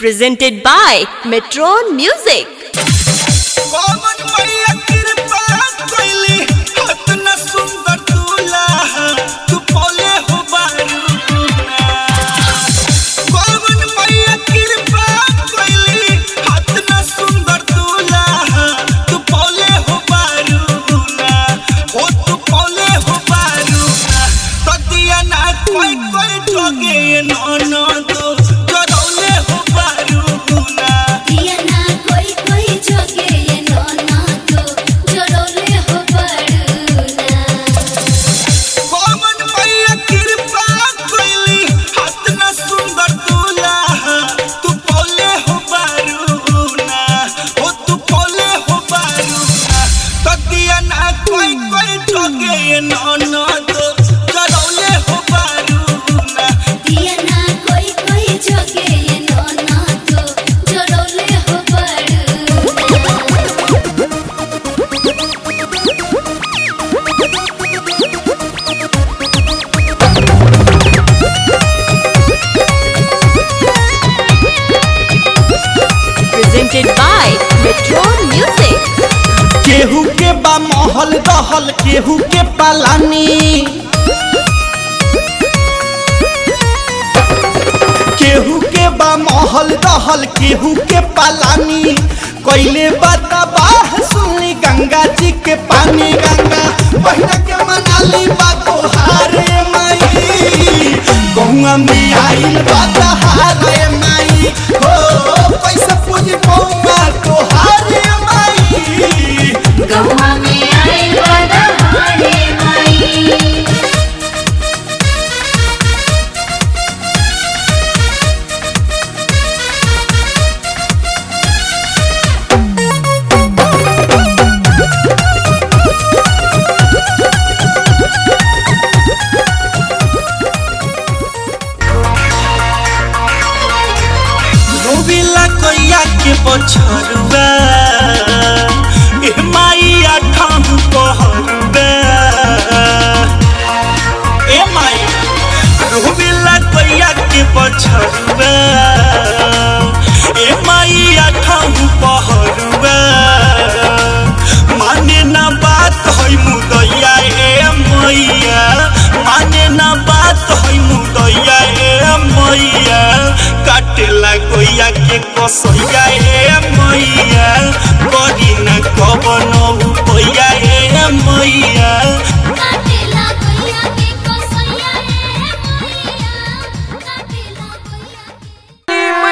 presented by Metron Music. कौन मैया कृपा कैली इतना सुंदर दूल्हा तू बोले हो बारूना कौन मैया कृपा कैली इतना सुंदर दूल्हा तू बोले हो बारूना हो तू बोले हो बारूना तो दिया ना कोई कोई ठगे नो नो तो जरौले हो बारूना दिया ना कोई कोई जोगे ये नोना तो जोड़ोले हो बड़ूना कौन मैया कृपा कैली इतना सुंदर दूल्हा तू बोले हो बारूना हो तू बोले हो बारूना तो दिया ना कोई कोई ठगे नो नो तो करौले हो बारूना दिया ना कोई कोई जोगे ये नोना तो जोड़ोले हो बड़ूना Presented by Metron Music. केहू के बा महल दहल केहू के पालानी केहू के बा महल दहल केहू के पालानी कैले बताबाह सुनी गंगा जी के पानी गंगा बहिना के मनाली बा तोहारे माई गौआ में आइल बा तहारे माई हो पैसा पूजी गौआ तोहारे माई गौवा में आइल बदहारे माई रोबिला कोइया के बछरुआ ए माइया ठाम कहरुआ ए माई रोबिला कोइया के बछरुआ ए माइया ठाम कहरुआ माने ना बात है मुदैया ए मैया माने ना बात है मुदैया ए मैया काटेला गोइया के कसैया ए मैया करी ना कवन उपैया ए मैया काटेला कोइया के कसैया रे मैया काटेला कोइया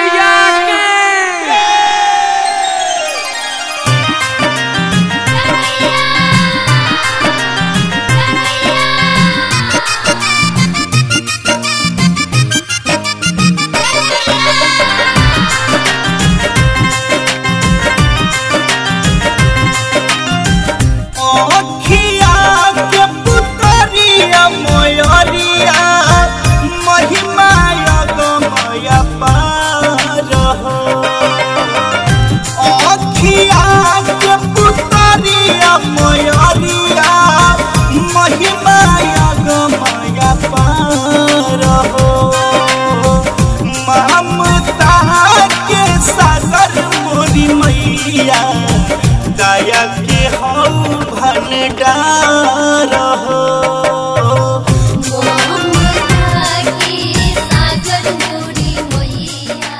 अखिया के पुतरिया मयरिया महिमा गमया पार हो अखिया के पुतरिया मयरिया महिमा गमया पार हो ममता के सागर मोरी मैया दया के हौ भंडार हो मोहम्मदा की सागर मोरी मैया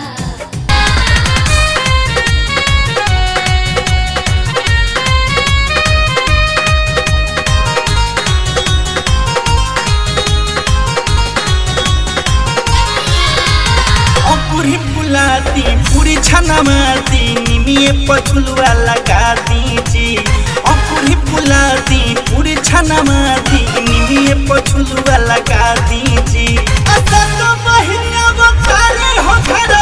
अपुरी पुलाती पूरी छनमाती निमिए पछुलवा लगा दीजी अपुरी पुलाती पूरी छनमाती निमिए पछुलवा लगा दीजी असा तो बहिनिया बखारे हो घर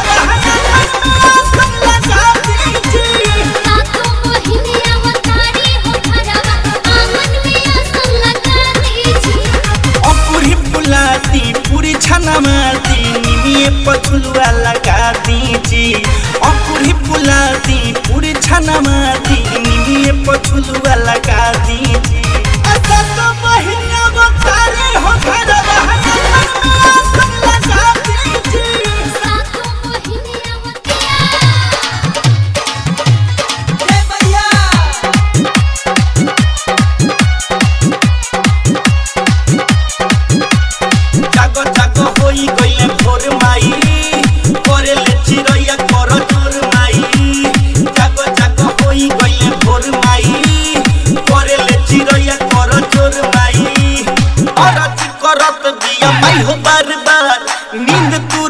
लगा दीजी सातों मोहिनिया मतारी हो घरवा आंगन में आसन लगा दीजिए अपुरी पुलाती पूरी छनमाती निमिए पछुलवा लगा दीजी अपुरी पुलाती पूरी छनमाती निमिए पछुलवा लगा दीजी असा तो बहिनिया बखारे हो घर लगा दीजी सातों मोहिनिया मतारी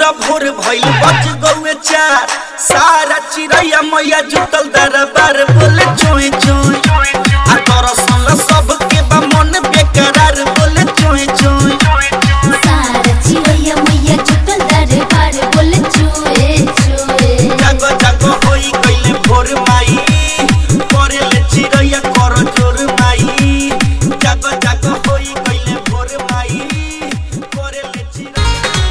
भैला भोर भइल बज गौए चार सारा चिड़ैया मैया जुटल दरबार बोले चोए चोए आ दरअसल सबके बा मन बेकरार बोले चोए चोए सारा चिड़ैया मैया जुटल दरबार बोले चोए चोए जागो जागो होई गइले भोर माई करेले चिड़ैया कर जोर माई जागो जागो होई गइले भोर माई करेले चिड़ैया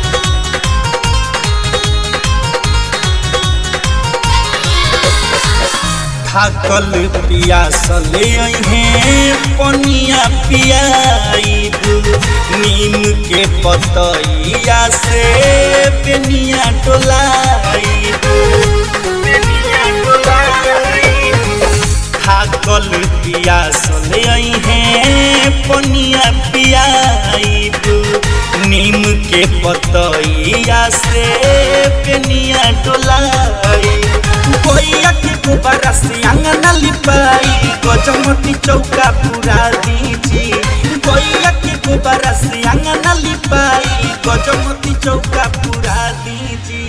थाकल पियासल है पनिया पियाईब नीम के पतैया से बेनिया डोलाईब बेनिया डोलाईब थाकल पियासल है पनिया पियाईब नीम के पतैया से बेनिया डोलाईब कोइया के गोबरा से अंगना लिपाई गजमती चौका पूरा दीजी कोइया के गोबरा से अंगना लिपाई गजमती चौका पूरा दीजी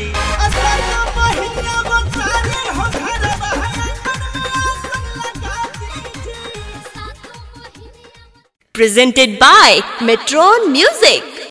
Presented by Metron Music.